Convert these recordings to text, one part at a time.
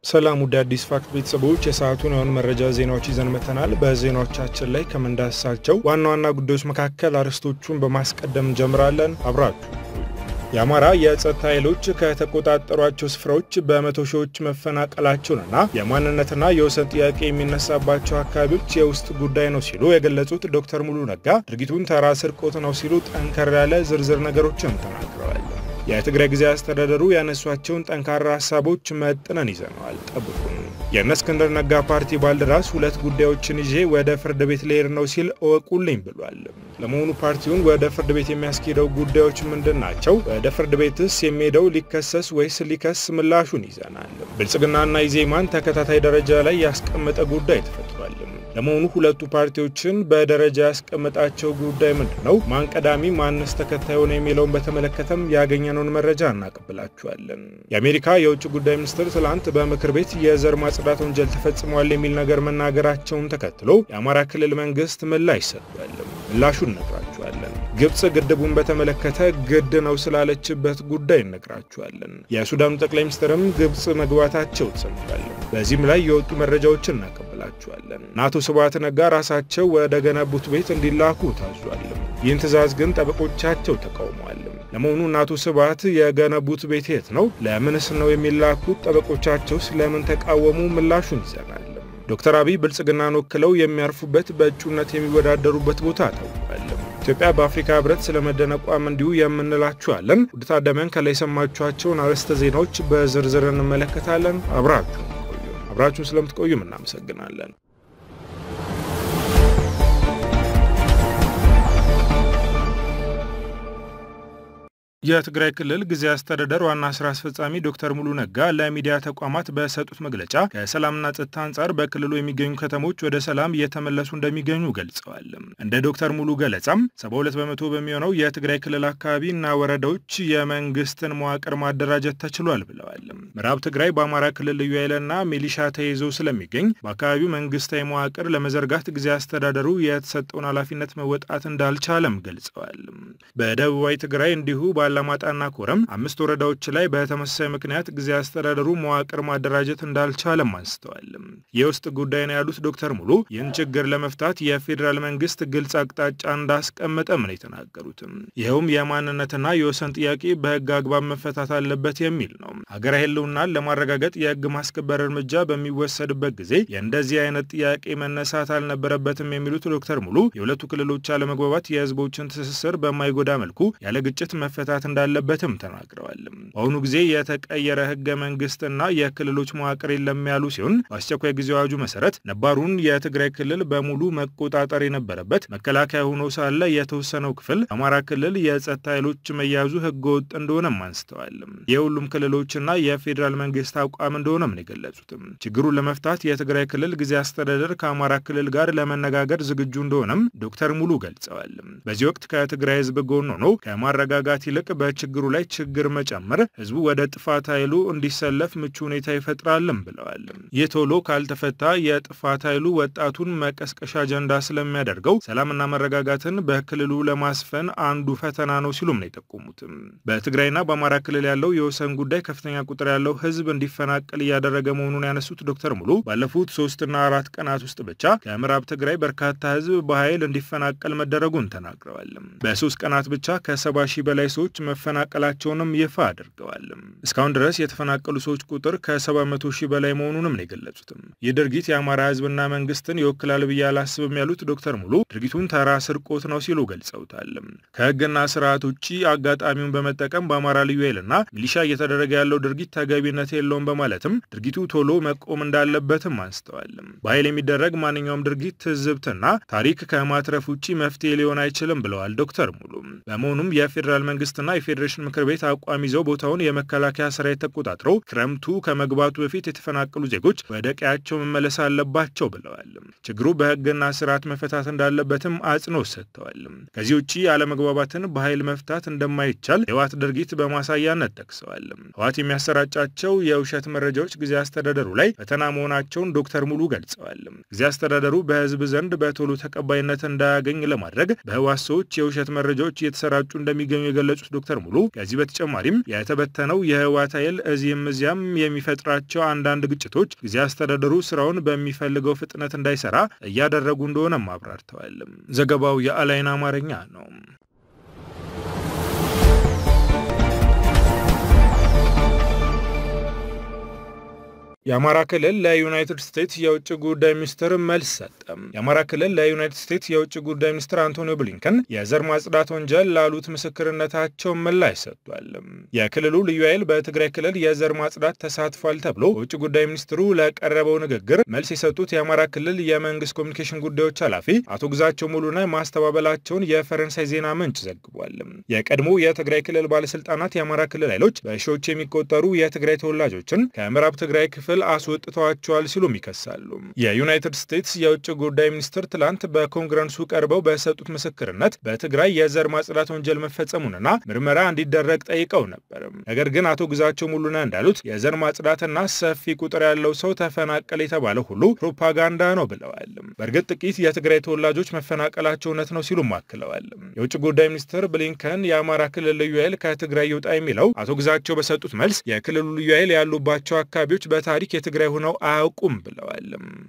ሰላም ውድ አዲስ ፋክት ቤተሰቦች የሰዓቱን የሆኑ መረጃ ዜናዎች ይዘን መተናል። በዜናዎቻችን ላይ ከምንዳስሳቸው ዋና ዋና ጉዳዮች መካከል አርዕስቶቹን በማስቀደም እንጀምራለን። አብራችሁ የአማራ የጸጥታ ኃይሎች ከተቆጣጠሯቸው ስፍራዎች በመቶ ሺዎች መፈናቀላቸውንና የማንነትና የወሰን ጥያቄ የሚነሳባቸው አካባቢዎች የውስጥ ጉዳይ ነው ሲሉ የገለጹት ዶክተር ሙሉ ነጋ ድርጊቱን ተራ ስርቆት ነው ሲሉ ጠንከር ያለ ዝርዝር ነገሮችን ተናግረዋል። የትግራይ ጊዜያዊ አስተዳደሩ ያነሷቸውን ጠንካራ ሀሳቦች መጥነን ይዘነዋል፣ ጠብቁን። የእነ እስክንድር ነጋ ፓርቲ ባልደራስ ሁለት ጉዳዮችን ይዤ ወደ ፍርድ ቤት ልሄድ ነው ሲል እወቁልኝ ብሏል። ለመሆኑ ፓርቲውን ወደ ፍርድ ቤት የሚያስኬደው ጉዳዮች ምንድን ናቸው? ወደ ፍርድ ቤትስ የሚሄደው ሊከሰስ ወይስ ሊከስ? ምላሹን ይዘናል። ብልጽግናና ኢዜማን ተከታታይ ደረጃ ላይ ያስቀመጠ ጉዳይ ተፈጥሯል። ለመሆኑ ሁለቱ ፓርቲዎችን በደረጃ ያስቀመጣቸው ጉዳይ ምንድን ነው? ማን ቀዳሚ ማንስ ተከታይ ሆነ የሚለውን በተመለከተም ያገኘነውን መረጃ እናቀብላችኋለን። የአሜሪካ የውጭ ጉዳይ ሚኒስትር ትላንት በምክር ቤት የዘር ማጽዳት ወንጀል ተፈጽሟል የሚል ነገር መናገራቸውን ተከትሎ የአማራ ክልል መንግስት ምላሽ ሰጥቷል። ምላሹን እነግራችኋለን። ግብጽ ግድቡን በተመለከተ ግድ ነው ስላለችበት ጉዳይ እነግራችኋለን። የሱዳኑ ጠቅላይ ሚኒስትርም ግብጽ መግባታቸው ተሰምቷል። በዚህም ላይ የወጡ መረጃዎችን እናቀብላችኋለን። አቶ ስብሐት ነጋ ራሳቸው ወደ ገነቡት ቤት እንዲላኩ ታዟል። ይህን ትዕዛዝ ግን ጠበቆቻቸው ተቃውመዋል። ለመሆኑ አቶ ስብሐት የገነቡት ቤት የት ነው? ለምንስ ነው የሚላኩት? ጠበቆቻቸው ስለምን ተቃወሙ? ምላሹን ይዘናል። ዶክተር አብይ ብልጽግናን ወክለው የሚያርፉበት በእጩነት የሚወዳደሩበት ቦታ ታውቋል። ኢትዮጵያ በአፍሪካ ህብረት ስለመደነቋም እንዲሁ የምንላችኋለን። ውድ ታዳሚያን ከላይ የሰማችኋቸውን አርዕስተ ዜናዎች በዝርዝር እንመለከታለን። አብራችሁን ቆዩ። አብራችሁን ስለምትቆዩም እናመሰግናለን። የትግራይ ክልል ጊዜያዊ አስተዳደር ዋና ስራ አስፈጻሚ ዶክተር ሙሉ ነጋ ለሚዲያ ተቋማት በሰጡት መግለጫ ከሰላምና ጸጥታ አንጻር በክልሉ የሚገኙ ከተሞች ወደ ሰላም እየተመለሱ እንደሚገኙ ገልጸዋል። እንደ ዶክተር ሙሉ ገለጻም 72 በመቶ በሚሆነው የትግራይ ክልል አካባቢና ወረዳዎች የመንግስትን መዋቅር ማደራጀት ተችሏል ብለዋል። ምዕራብ ትግራይ በአማራ ክልል ልዩ ኃይልና ሚሊሻ ተይዞ ስለሚገኝ በአካባቢው መንግስታዊ መዋቅር ለመዘርጋት ጊዜያዊ አስተዳደሩ የተሰጠውን ኃላፊነት መወጣት እንዳልቻለም ገልጸዋል። በደቡባዊ ትግራይ እንዲሁ አላማጣና ኮረም አምስት ወረዳዎች ላይ በተመሳሳይ ምክንያት ጊዜያዊ አስተዳደሩ መዋቅር ማደራጀት እንዳልቻለም አንስተዋል። የውስጥ ጉዳይ ነው ያሉት ዶክተር ሙሉ ይህን ችግር ለመፍታት የፌዴራል መንግስት ግልጽ አቅጣጫ እንዳስቀመጠም ነው የተናገሩትም። ይኸውም የማንነትና የወሰን ጥያቄ በህግ አግባብ መፈታት አለበት የሚል ነው። ሀገራዊ ህልውናን ለማረጋገጥ የህግ ማስከበር እርምጃ በሚወሰድበት ጊዜ የእንደዚህ አይነት ጥያቄ መነሳት አልነበረበትም የሚሉት ዶክተር ሙሉ የሁለቱ ክልሎች አለመግባባት የህዝቦችን ትስስር በማይጎዳ መልኩ ያለ ግጭት መፈታት እንዳለበትም ተናግረዋል። በአሁኑ ጊዜ የተቀየረ ህገ መንግስትና የክልሎች መዋቅር የለም ያሉ ሲሆን በአስቸኳይ ጊዜ አዋጁ መሰረት ነባሩን የትግራይ ክልል በሙሉ መቆጣጠር የነበረበት መከላከያ ሆኖ ሳለ የተወሰነው ክፍል አማራ ክልል የጸጥታ ኃይሎች መያዙ ህገ ወጥ እንደሆነም አንስተዋል። የሁሉም ክልሎችና የፌዴራል መንግስት አቋም እንደሆነም ነው የገለጹትም። ችግሩን ለመፍታት የትግራይ ክልል ጊዜ አስተዳደር ከአማራ ክልል ጋር ለመነጋገር ዝግጁ እንደሆነም ዶክተር ሙሉ ገልጸዋል። በዚህ ወቅት ከትግራይ ህዝብ ጎን ሆኖ ከማረጋጋት ይልቅ በችግሩ ላይ ችግር መጨመር ህዝቡ ወደ ጥፋት ኃይሉ እንዲሰለፍ ምቹ ሁኔታ ይፈጥራልም ብለዋል። ይህ ቶሎ ካልተፈታ የጥፋት ኃይሉ ወጣቱን መቀስቀሻ አጀንዳ ስለሚያደርገው ሰላምና መረጋጋትን በክልሉ ለማስፈን አንዱ ፈተና ነው ሲሉም ነው የጠቆሙትም። በትግራይና በአማራ ክልል ያለው የወሰን ጉዳይ ከፍተኛ ቁጥር ያለው ህዝብ እንዲፈናቀል እያደረገ መሆኑን ያነሱት ዶክተር ሙሉ ባለፉት ሶስትና አራት ቀናት ውስጥ ብቻ ከምዕራብ ትግራይ በርካታ ህዝብ በኃይል እንዲፈናቀል መደረጉን ተናግረዋል። በሶስት ቀናት ብቻ ከሰባ ሺህ በላይ ሰዎች መፈናቀላቸውንም ይፋ አድርገዋል። እስካሁን ድረስ የተፈናቀሉ ሰዎች ቁጥር ከ700 ሺህ በላይ መሆኑንም ነው የገለጹትም። ይህ ድርጊት የአማራ ህዝብና መንግስትን ይወክላል ብዬ አላስብም ያሉት ዶክተር ሙሉ ድርጊቱን ተራ ስርቆት ነው ሲሉ ገልጸውታል። ከህግና ስርዓት ውጭ አጋጣሚውን በመጠቀም በአማራ ልዩ ኃይልና ሚሊሻ እየተደረገ ያለው ድርጊት ተገቢነት የለውም በማለትም ድርጊቱ ቶሎ መቆም እንዳለበትም አንስተዋል። በኃይል የሚደረግ ማንኛውም ድርጊት ትዝብትና ታሪክ ከማትረፍ ውጭ መፍትሄ ሊሆን አይችልም ብለዋል ዶክተር ሙሉ። በመሆኑም የፌዴራል መንግስትና የፌዴሬሽን ምክር ቤት አቋም ይዘው ቦታውን የመከላከያ ሰራዊት ተቆጣጥረው ክረምቱ ከመግባቱ በፊት የተፈናቀሉ ዜጎች ወደ ቀያቸው መመለስ አለባቸው ብለዋል። ችግሩ በህግና ስርዓት መፈታት እንዳለበትም አጽንኦት ሰጥተዋል። ከዚህ ውጭ አለመግባባትን በኃይል መፍታት እንደማይቻል የህወሓት ድርጊት በማሳያነት ጠቅሰዋል። ህወሓት የሚያሰራጫቸው የውሸት መረጃዎች ጊዜ አስተዳደሩ ላይ ፈተና መሆናቸውን ዶክተር ሙሉ ገልጸዋል። ጊዜ አስተዳደሩ በህዝብ ዘንድ በቶሎ ተቀባይነት እንዳያገኝ ለማድረግ በህወሓት ሰዎች የውሸት መረጃዎች እየተሰራጩ እንደሚገኙ የገለጹት ዶክተር ሙሉ ከዚህ በተጨማሪም የተበተነው የህወሓት ኃይል እዚህም እዚያም የሚፈጥራቸው አንዳንድ ግጭቶች ጊዜ አስተዳደሩ ስራውን በሚፈልገው ፍጥነት እንዳይሰራ እያደረጉ እንደሆነም አብራርተዋል። ዘገባው የአላይን አማርኛ ነው። የአማራ ክልል ለዩናይትድ ስቴትስ የውጭ ጉዳይ ሚኒስትር መልስ ሰጠ። የአማራ ክልል ለዩናይትድ ስቴትስ የውጭ ጉዳይ ሚኒስትር አንቶኒ ብሊንከን የዘር ማጽዳት ወንጀል ላሉት ምስክርነታቸው ምላሽ ሰጥቷል። የክልሉ ልዩ ኃይል በትግራይ ክልል የዘር ማጽዳት ተሳትፏል ተብሎ በውጭ ጉዳይ ሚኒስትሩ ለቀረበው ንግግር መልስ የሰጡት የአማራ ክልል የመንግስት ኮሚኒኬሽን ጉዳዮች ኃላፊ አቶ ግዛቸው ሙሉነህ ማስተባበላቸውን የፈረንሳይ ዜና ምንጭ ዘግቧል። የቀድሞ የትግራይ ክልል ባለስልጣናት የአማራ ክልል ኃይሎች በሺዎች የሚቆጠሩ የትግራይ ተወላጆችን ከምዕራብ ትግራይ ክፍል አስወጥተዋቸዋል ሲሉም ይከሳሉ። የዩናይትድ ስቴትስ የውጭ ጉዳይ ሚኒስትር ትላንት በኮንግረሱ ቀርበው በሰጡት ምስክርነት በትግራይ የዘር ማጽዳት ወንጀል መፈጸሙንና ምርመራ እንዲደረግ ጠይቀው ነበር። ነገር ግን አቶ ግዛቸው ሙሉነህ እንዳሉት የዘር ማጽዳትና ሰፊ ቁጥር ያለው ሰው ተፈናቀለ የተባለ ሁሉ ፕሮፓጋንዳ ነው ብለዋል። በእርግጥ ጥቂት የትግራይ ተወላጆች መፈናቀላቸው እውነት ነው ሲሉም አክለዋል። የውጭ ጉዳይ ሚኒስትር ብሊንከን የአማራ ክልል ልዩ ኃይል ከትግራይ ይውጣ የሚለው አቶ ግዛቸው በሰጡት መልስ የክልሉ ልዩ ኃይል ያሉባቸው አካባቢዎች በታሪክ የትግራይ ሆነው አያውቁም ብለዋል።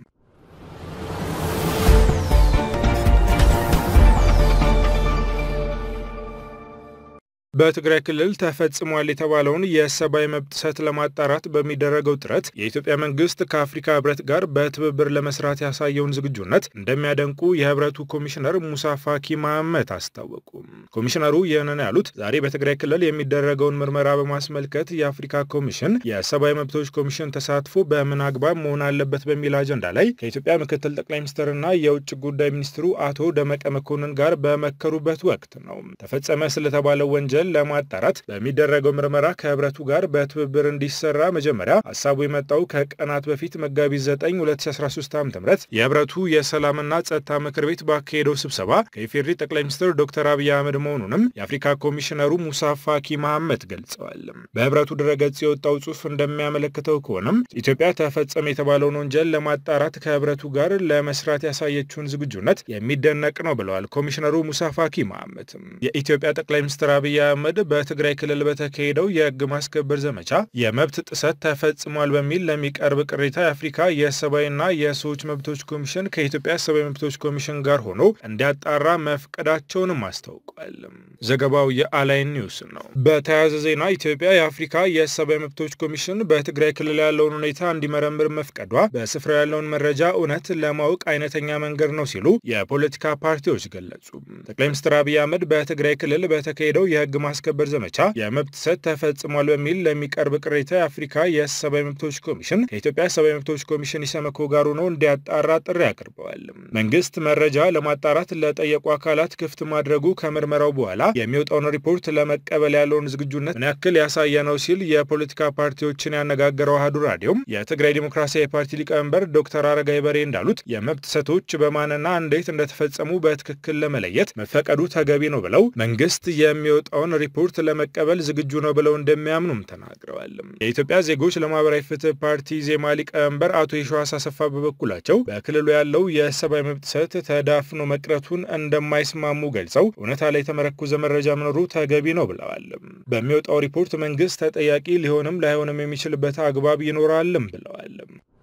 በትግራይ ክልል ተፈጽሟል የተባለውን የሰብአዊ መብት ጥሰት ለማጣራት በሚደረገው ጥረት የኢትዮጵያ መንግስት ከአፍሪካ ህብረት ጋር በትብብር ለመስራት ያሳየውን ዝግጁነት እንደሚያደንቁ የህብረቱ ኮሚሽነር ሙሳ ፋኪ መሐመድ አስታወቁ። ኮሚሽነሩ ይህንን ያሉት ዛሬ በትግራይ ክልል የሚደረገውን ምርመራ በማስመልከት የአፍሪካ ኮሚሽን የሰብአዊ መብቶች ኮሚሽን ተሳትፎ በምን አግባብ መሆን አለበት በሚል አጀንዳ ላይ ከኢትዮጵያ ምክትል ጠቅላይ ሚኒስትርና የውጭ ጉዳይ ሚኒስትሩ አቶ ደመቀ መኮንን ጋር በመከሩበት ወቅት ነው። ተፈጸመ ስለተባለው ወንጀል ለማጣራት በሚደረገው ምርመራ ከህብረቱ ጋር በትብብር እንዲሰራ መጀመሪያ ሀሳቡ የመጣው ከቀናት በፊት መጋቢት 9 2013 ዓ ም የህብረቱ የሰላምና ጸጥታ ምክር ቤት ባካሄደው ስብሰባ ከኢፌዴሪ ጠቅላይ ሚኒስትር ዶክተር አብይ አህመድ መሆኑንም የአፍሪካ ኮሚሽነሩ ሙሳ ፋኪ መሐመድ ገልጸዋል። በህብረቱ ድረገጽ የወጣው ጽሑፍ እንደሚያመለክተው ከሆነም ኢትዮጵያ ተፈጸመ የተባለውን ወንጀል ለማጣራት ከህብረቱ ጋር ለመስራት ያሳየችውን ዝግጁነት የሚደነቅ ነው ብለዋል ኮሚሽነሩ ሙሳ ፋኪ መሐመድ። የኢትዮጵያ ጠቅላይ ሚኒስትር አብይ አህመድ በትግራይ ክልል በተካሄደው የህግ ማስከበር ዘመቻ የመብት ጥሰት ተፈጽሟል በሚል ለሚቀርብ ቅሬታ የአፍሪካ የሰብአዊና የሰዎች መብቶች ኮሚሽን ከኢትዮጵያ ሰብአዊ መብቶች ኮሚሽን ጋር ሆኖ እንዲያጣራ መፍቀዳቸውንም አስታውቋል። ዘገባው የአላይን ኒውስ ነው። በተያያዘ ዜና ኢትዮጵያ የአፍሪካ የሰብአዊ መብቶች ኮሚሽን በትግራይ ክልል ያለውን ሁኔታ እንዲመረምር መፍቀዷ በስፍራው ያለውን መረጃ እውነት ለማወቅ አይነተኛ መንገድ ነው ሲሉ የፖለቲካ ፓርቲዎች ገለጹ። ጠቅላይ ሚኒስትር አብይ አህመድ በትግራይ ክልል በተካሄደው የህግ ማስከበር ዘመቻ የመብት ጥሰት ተፈጽሟል በሚል ለሚቀርብ ቅሬታ የአፍሪካ የሰብአዊ መብቶች ኮሚሽን ከኢትዮጵያ ሰብአዊ መብቶች ኮሚሽን ኢሰመኮ ጋር ሆኖ እንዲያጣራ ጥሪ አቅርበዋል። መንግስት መረጃ ለማጣራት ለጠየቁ አካላት ክፍት ማድረጉ ከምርመራው በኋላ የሚወጣውን ሪፖርት ለመቀበል ያለውን ዝግጁነት ምን ያክል ያሳየ ነው ሲል የፖለቲካ ፓርቲዎችን ያነጋገረው አህዱ ራዲዮም የትግራይ ዲሞክራሲያዊ ፓርቲ ሊቀመንበር ዶክተር አረጋይ በሬ እንዳሉት የመብት ጥሰቶች በማንና እንዴት እንደተፈጸሙ በትክክል ለመለየት መፈቀዱ ተገቢ ነው ብለው መንግስት የሚወጣውን ሪፖርት ለመቀበል ዝግጁ ነው ብለው እንደሚያምኑም ተናግረዋል። የኢትዮጵያ ዜጎች ለማህበራዊ ፍትህ ፓርቲ ዜማ ሊቀመንበር አቶ የሸዋስ አሰፋ በበኩላቸው በክልሉ ያለው የሰብአዊ መብት ጥሰት ተዳፍኖ መቅረቱን እንደማይስማሙ ገልጸው እውነታ ላይ የተመረኮዘ መረጃ መኖሩ ተገቢ ነው ብለዋል። በሚወጣው ሪፖርት መንግስት ተጠያቂ ሊሆንም ላይሆንም የሚችልበት አግባብ ይኖራልም ብለዋል።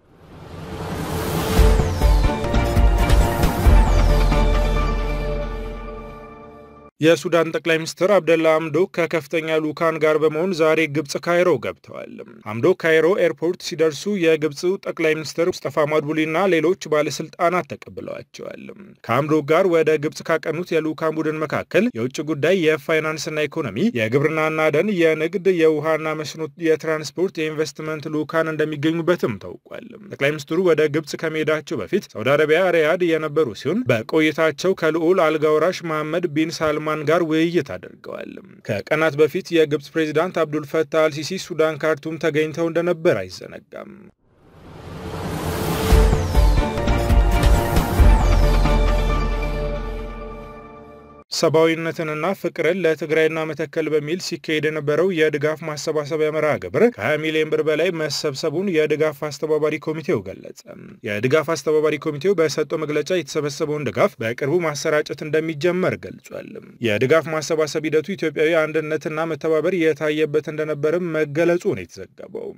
የሱዳን ጠቅላይ ሚኒስትር አብደላ አምዶክ ከከፍተኛ ልኡካን ጋር በመሆን ዛሬ ግብፅ ካይሮ ገብተዋል። አምዶክ ካይሮ ኤርፖርት ሲደርሱ የግብፁ ጠቅላይ ሚኒስትር ሙስጠፋ ማድቡሊና ሌሎች ባለስልጣናት ተቀብለዋቸዋል። ከአምዶክ ጋር ወደ ግብፅ ካቀኑት የልኡካን ቡድን መካከል የውጭ ጉዳይ፣ የፋይናንስና ኢኮኖሚ፣ የግብርናና ደን፣ የንግድ፣ የውሃና መስኖ፣ የትራንስፖርት፣ የኢንቨስትመንት ልኡካን እንደሚገኙበትም ታውቋል። ጠቅላይ ሚኒስትሩ ወደ ግብፅ ከመሄዳቸው በፊት ሳውዲ አረቢያ ሪያድ የነበሩ ሲሆን በቆይታቸው ከልዑል አልጋውራሽ መሐመድ ቢን ሳልማ ማን ጋር ውይይት አድርገዋል። ከቀናት በፊት የግብፅ ፕሬዚዳንት አብዱልፈታህ አልሲሲ ሱዳን ካርቱም ተገኝተው እንደነበር አይዘነጋም። ሰብአዊነትንና ፍቅርን ለትግራይና መተከል በሚል ሲካሄድ የነበረው የድጋፍ ማሰባሰቢያ መርሃ ግብር ከ20 ሚሊዮን ብር በላይ መሰብሰቡን የድጋፍ አስተባባሪ ኮሚቴው ገለጸ። የድጋፍ አስተባባሪ ኮሚቴው በሰጠው መግለጫ የተሰበሰበውን ድጋፍ በቅርቡ ማሰራጨት እንደሚጀመር ገልጿል። የድጋፍ ማሰባሰብ ሂደቱ ኢትዮጵያዊ አንድነትና መተባበር የታየበት እንደነበርም መገለጹ ነው የተዘገበው።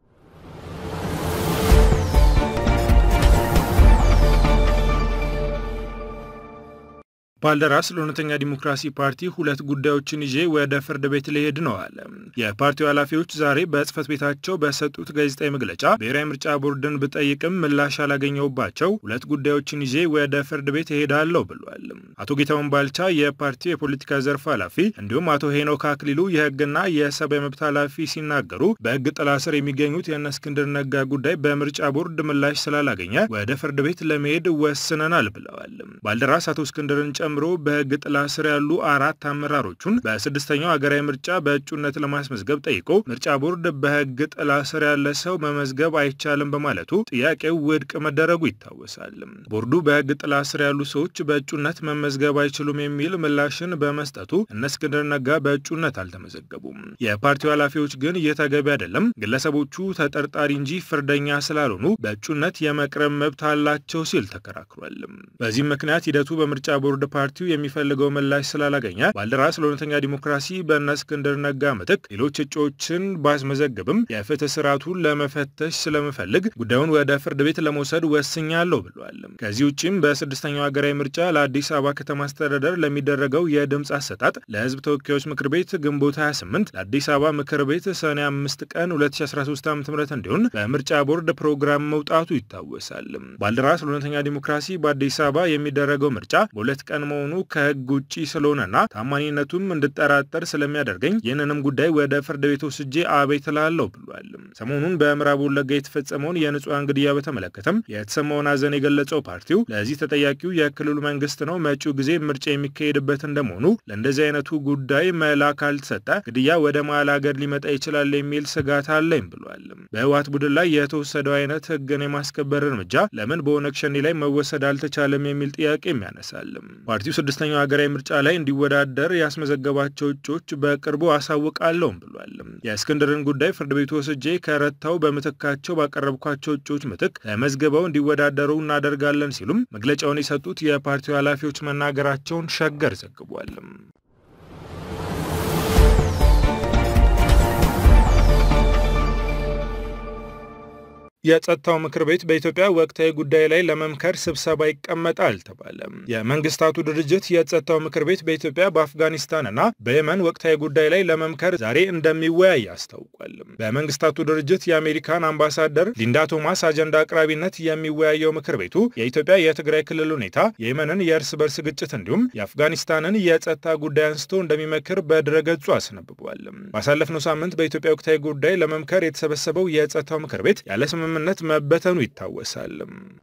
ባልደራስ ለእውነተኛ ዲሞክራሲ ፓርቲ ሁለት ጉዳዮችን ይዤ ወደ ፍርድ ቤት ሊሄድ ነው አለ። የፓርቲው ኃላፊዎች ዛሬ በጽህፈት ቤታቸው በሰጡት ጋዜጣዊ መግለጫ ብሔራዊ ምርጫ ቦርድን ብጠይቅም ምላሽ ያላገኘውባቸው ሁለት ጉዳዮችን ይዤ ወደ ፍርድ ቤት እሄዳለሁ ብሏል። አቶ ጌታሁን ባልቻ የፓርቲው የፖለቲካ ዘርፍ ኃላፊ እንዲሁም አቶ ሄኖክ አክሊሉ የህግና የሰብአዊ መብት ኃላፊ ሲናገሩ በህግ ጥላ ስር የሚገኙት የእነ እስክንድር ነጋ ጉዳይ በምርጫ ቦርድ ምላሽ ስላላገኘ ወደ ፍርድ ቤት ለመሄድ ወስነናል ብለዋል። ባልደራስ አቶ እስክንድርን ጨምሮ በህግ ጥላ ስር ያሉ አራት አመራሮቹን በስድስተኛው ሀገራዊ ምርጫ በእጩነት ለማስመዝገብ ጠይቆ ምርጫ ቦርድ በህግ ጥላ ስር ያለ ሰው መመዝገብ አይቻልም በማለቱ ጥያቄው ውድቅ መደረጉ ይታወሳል። ቦርዱ በህግ ጥላ ስር ያሉ ሰዎች በእጩነት መመዝገብ አይችሉም የሚል ምላሽን በመስጠቱ እነ እስክንድር ነጋ በእጩነት አልተመዘገቡም። የፓርቲው ኃላፊዎች ግን ይህ ተገቢ አይደለም፣ ግለሰቦቹ ተጠርጣሪ እንጂ ፍርደኛ ስላልሆኑ በእጩነት የመቅረብ መብት አላቸው ሲል ተከራክሯል። በዚህም ምክንያት ሂደቱ በምርጫ ቦርድ ፓርቲው የሚፈልገው ምላሽ ስላላገኘ ባልደራስ ለእውነተኛ ዲሞክራሲ በእነ እስክንድር ነጋ ምትክ ሌሎች እጩዎችን ባስመዘግብም የፍትህ ስርዓቱን ለመፈተሽ ስለምፈልግ ጉዳዩን ወደ ፍርድ ቤት ለመውሰድ ወስኛለሁ ብሏል። ከዚህ ውጭም በስድስተኛው ሀገራዊ ምርጫ ለአዲስ አበባ ከተማ አስተዳደር ለሚደረገው የድምፅ አሰጣጥ ለህዝብ ተወካዮች ምክር ቤት ግንቦት 28 ለአዲስ አበባ ምክር ቤት ሰኔ 5 ቀን 2013 ዓ ም እንዲሆን በምርጫ ቦርድ ፕሮግራም መውጣቱ ይታወሳል። ባልደራስ ለእውነተኛ ዲሞክራሲ በአዲስ አበባ የሚደረገው ምርጫ በሁለት ቀን መሆኑ ከህግ ውጭ ስለሆነና ታማኒነቱም እንድጠራጠር ስለሚያደርገኝ ይህንንም ጉዳይ ወደ ፍርድ ቤት ወስጄ አቤት እላለሁ ብሏል። ሰሞኑን በምዕራብ ወለጋ የተፈጸመውን የንጹሐን ግድያ በተመለከተም የተሰማውን ሐዘን የገለጸው ፓርቲው ለዚህ ተጠያቂው የክልሉ መንግስት ነው፣ መጪው ጊዜ ምርጫ የሚካሄድበት እንደመሆኑ ለእንደዚህ አይነቱ ጉዳይ መላ ካልተሰጠ ግድያ ወደ መሀል ሀገር ሊመጣ ይችላል የሚል ስጋት አለኝ ብሏል። በህወሓት ቡድን ላይ የተወሰደው አይነት ህግን የማስከበር እርምጃ ለምን በኦነግ ሸኔ ላይ መወሰድ አልተቻለም የሚል ጥያቄም ያነሳል። ፓርቲው ስድስተኛው ሀገራዊ ምርጫ ላይ እንዲወዳደር ያስመዘገባቸው እጩዎች በቅርቡ አሳውቃለሁም ብሏል። የእስክንድርን ጉዳይ ፍርድ ቤቱ ወስጄ ከረታው በምትካቸው ባቀረብኳቸው እጩዎች ምትክ ተመዝግበው እንዲወዳደሩ እናደርጋለን ሲሉም መግለጫውን የሰጡት የፓርቲው ኃላፊዎች መናገራቸውን ሸገር ዘግቧል። የጸጥታው ምክር ቤት በኢትዮጵያ ወቅታዊ ጉዳይ ላይ ለመምከር ስብሰባ ይቀመጣል ተባለ። የመንግስታቱ ድርጅት የጸጥታው ምክር ቤት በኢትዮጵያ በአፍጋኒስታንና በየመን ወቅታዊ ጉዳይ ላይ ለመምከር ዛሬ እንደሚወያይ አስታውቋል። በመንግስታቱ ድርጅት የአሜሪካን አምባሳደር ሊንዳ ቶማስ አጀንዳ አቅራቢነት የሚወያየው ምክር ቤቱ የኢትዮጵያ የትግራይ ክልል ሁኔታ፣ የየመንን የእርስ በርስ ግጭት እንዲሁም የአፍጋኒስታንን የጸጥታ ጉዳይ አንስቶ እንደሚመክር በድረገጹ አስነብቧል። ባሳለፍነው ሳምንት በኢትዮጵያ ወቅታዊ ጉዳይ ለመምከር የተሰበሰበው የጸጥታው ምክር ቤት ያለ ስምምነት መበተኑ ይታወሳል።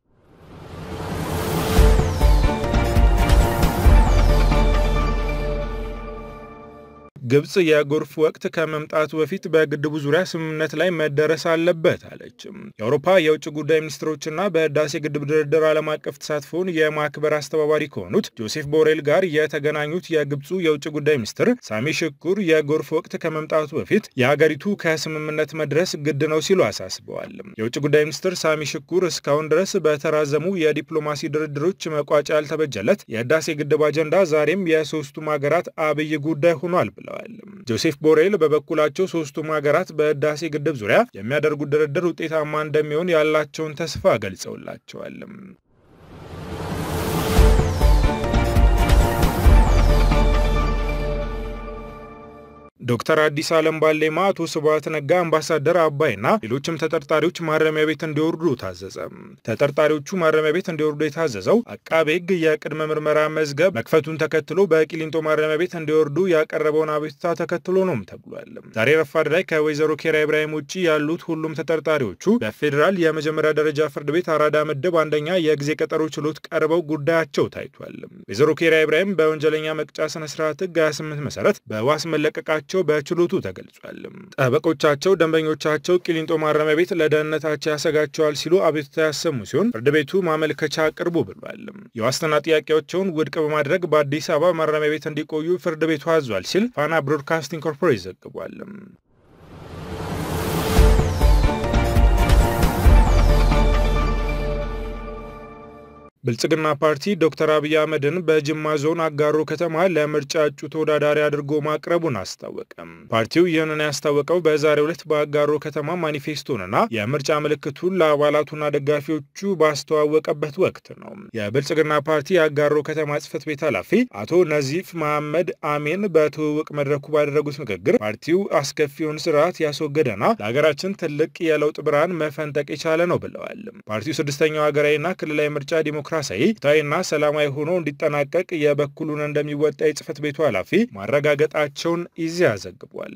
ግብጽ የጎርፍ ወቅት ከመምጣቱ በፊት በግድቡ ዙሪያ ስምምነት ላይ መደረስ አለበት አለች። የአውሮፓ የውጭ ጉዳይ ሚኒስትሮችና በህዳሴ ግድብ ድርድር ዓለም አቀፍ ተሳትፎን የማክበር አስተባባሪ ከሆኑት ጆሴፍ ቦሬል ጋር የተገናኙት የግብፁ የውጭ ጉዳይ ሚኒስትር ሳሚ ሽኩር የጎርፍ ወቅት ከመምጣቱ በፊት የሀገሪቱ ከስምምነት መድረስ ግድ ነው ሲሉ አሳስበዋል። የውጭ ጉዳይ ሚኒስትር ሳሚ ሽኩር እስካሁን ድረስ በተራዘሙ የዲፕሎማሲ ድርድሮች መቋጫ ያልተበጀለት የህዳሴ ግድብ አጀንዳ ዛሬም የሶስቱም ሀገራት አብይ ጉዳይ ሆኗል ብለዋል። ጆሴፍ ቦሬል በበኩላቸው ሶስቱም ሀገራት በህዳሴ ግድብ ዙሪያ የሚያደርጉት ድርድር ውጤታማ እንደሚሆን ያላቸውን ተስፋ ገልጸውላቸዋል። ዶክተር አዲስ አለም ባሌማ፣ አቶ ስብሐት ነጋ፣ አምባሳደር አባይና ሌሎችም ተጠርጣሪዎች ማረሚያ ቤት እንዲወርዱ ታዘዘ። ተጠርጣሪዎቹ ማረሚያ ቤት እንዲወርዱ የታዘዘው አቃቤ ሕግ የቅድመ ምርመራ መዝገብ መክፈቱን ተከትሎ በቂሊንጦ ማረሚያ ቤት እንዲወርዱ ያቀረበውን አቤቱታ ተከትሎ ነውም ተብሏል። ዛሬ ረፋድ ላይ ከወይዘሮ ኬሪያ ኢብራሂም ውጭ ያሉት ሁሉም ተጠርጣሪዎቹ በፌዴራል የመጀመሪያ ደረጃ ፍርድ ቤት አራዳ ምድብ አንደኛ የጊዜ ቀጠሮ ችሎት ቀርበው ጉዳያቸው ታይቷል። ወይዘሮ ኬሪያ ኢብራሂም በወንጀለኛ መቅጫ ስነስርዓት ሕግ 28 መሰረት በዋስ መለቀቃቸው መሆናቸው በችሎቱ ተገልጿል። ጠበቆቻቸው ደንበኞቻቸው ቂሊንጦ ማረሚያ ቤት ለደህንነታቸው ያሰጋቸዋል ሲሉ አቤቱታ ያሰሙ ሲሆን ፍርድ ቤቱ ማመልከቻ አቅርቡ ብሏል። የዋስትና ጥያቄያቸውን ውድቅ በማድረግ በአዲስ አበባ ማረሚያ ቤት እንዲቆዩ ፍርድ ቤቱ አዟል ሲል ፋና ብሮድካስቲንግ ኮርፖሬት ዘግቧል። ብልጽግና ፓርቲ ዶክተር አብይ አህመድን በጅማ ዞን አጋሮ ከተማ ለምርጫ እጩ ተወዳዳሪ አድርጎ ማቅረቡን አስታወቀም። ፓርቲው ይህንን ያስታወቀው በዛሬው ዕለት በአጋሮ ከተማ ማኒፌስቶንና የምርጫ ምልክቱን ለአባላቱና ደጋፊዎቹ ባስተዋወቀበት ወቅት ነው። የብልጽግና ፓርቲ የአጋሮ ከተማ ጽህፈት ቤት ኃላፊ አቶ ነዚፍ መሐመድ አሜን በትውውቅ መድረኩ ባደረጉት ንግግር ፓርቲው አስከፊውን ስርዓት ያስወገደና ለሀገራችን ትልቅ የለውጥ ብርሃን መፈንጠቅ የቻለ ነው ብለዋል። ፓርቲው ስድስተኛው ሀገራዊና ክልላዊ ምርጫ ዲሞክራሲያዊ ፍትሐዊና ሰላማዊ ሆኖ እንዲጠናቀቅ የበኩሉን እንደሚወጣ የጽህፈት ቤቱ ኃላፊ ማረጋገጣቸውን ኢዜአ ዘግቧል።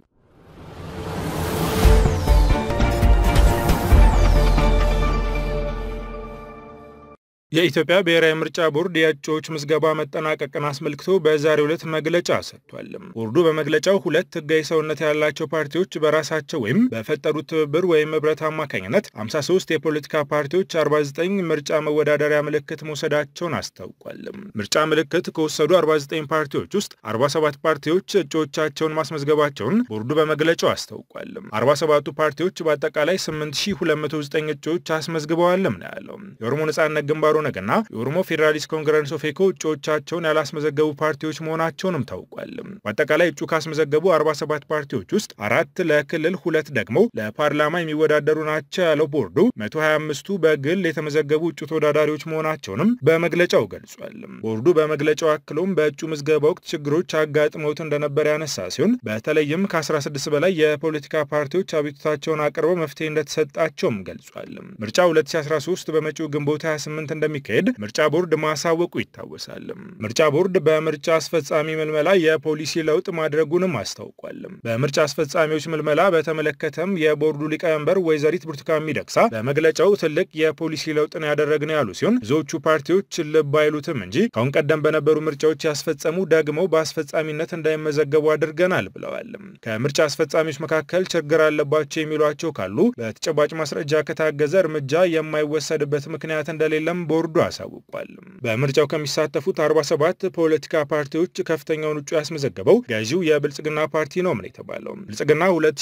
የኢትዮጵያ ብሔራዊ ምርጫ ቦርድ የእጩዎች ምዝገባ መጠናቀቅን አስመልክቶ በዛሬው ዕለት መግለጫ ሰጥቷል። ቦርዱ በመግለጫው ሁለት ህጋዊ ሰውነት ያላቸው ፓርቲዎች በራሳቸው ወይም በፈጠሩት ትብብር ወይም ህብረት አማካኝነት 53 የፖለቲካ ፓርቲዎች 49 ምርጫ መወዳደሪያ ምልክት መውሰዳቸውን አስታውቋል። ምርጫ ምልክት ከወሰዱ 49 ፓርቲዎች ውስጥ 47 ፓርቲዎች እጩዎቻቸውን ማስመዝገባቸውን ቦርዱ በመግለጫው አስታውቋል። 47ቱ ፓርቲዎች በአጠቃላይ 8209 እጩዎች አስመዝግበዋልም ነው ያለው። የኦሮሞ ነጻነት ግንባሩ ነገና የኦሮሞ ፌዴራሊስት ኮንግረስ ኦፌኮ እጩዎቻቸውን ያላስመዘገቡ ፓርቲዎች መሆናቸውንም ታውቋል። በአጠቃላይ እጩ ካስመዘገቡ 47 ፓርቲዎች ውስጥ አራት ለክልል ሁለት ደግሞ ለፓርላማ የሚወዳደሩ ናቸው ያለው ቦርዱ 125ቱ በግል የተመዘገቡ እጩ ተወዳዳሪዎች መሆናቸውንም በመግለጫው ገልጿል። ቦርዱ በመግለጫው አክሎም በእጩ ምዝገባ ወቅት ችግሮች አጋጥመውት እንደነበር ያነሳ ሲሆን በተለይም ከ16 በላይ የፖለቲካ ፓርቲዎች አቤቱታቸውን አቅርበው መፍትሄ እንደተሰጣቸውም ገልጿል። ምርጫ 2013 በመጪው ግንቦት 28 እንደሚካሄድ ምርጫ ቦርድ ማሳወቁ ይታወሳል። ምርጫ ቦርድ በምርጫ አስፈጻሚ ምልመላ የፖሊሲ ለውጥ ማድረጉንም አስታውቋል። በምርጫ አስፈጻሚዎች ምልመላ በተመለከተም የቦርዱ ሊቀመንበር ወይዘሪት ብርቱካን ሚደቅሳ በመግለጫው ትልቅ የፖሊሲ ለውጥን ያደረግነው ያሉ ሲሆን ብዙዎቹ ፓርቲዎች ልብ አይሉትም እንጂ ከአሁን ቀደም በነበሩ ምርጫዎች ያስፈጸሙ ደግሞ በአስፈጻሚነት እንዳይመዘገቡ አድርገናል ብለዋል። ከምርጫ አስፈጻሚዎች መካከል ችግር አለባቸው የሚሏቸው ካሉ በተጨባጭ ማስረጃ ከታገዘ እርምጃ የማይወሰድበት ምክንያት እንደሌለም ቦርዱ አሳውቋል። በምርጫው ከሚሳተፉት 47 ፖለቲካ ፓርቲዎች ከፍተኛውን እጩ ያስመዘገበው ገዢው የብልጽግና ፓርቲ ነው ነው የተባለው። ብልጽግና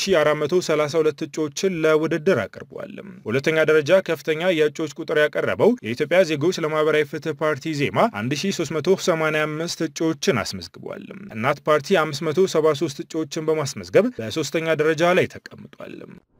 2432 እጩዎችን ለውድድር አቅርቧል። በሁለተኛ ደረጃ ከፍተኛ የእጩዎች ቁጥር ያቀረበው የኢትዮጵያ ዜጎች ለማህበራዊ ፍትህ ፓርቲ ዜማ 1385 እጩዎችን አስመዝግቧል። እናት ፓርቲ 573 እጩዎችን በማስመዝገብ በሶስተኛ ደረጃ ላይ ተቀምጧል።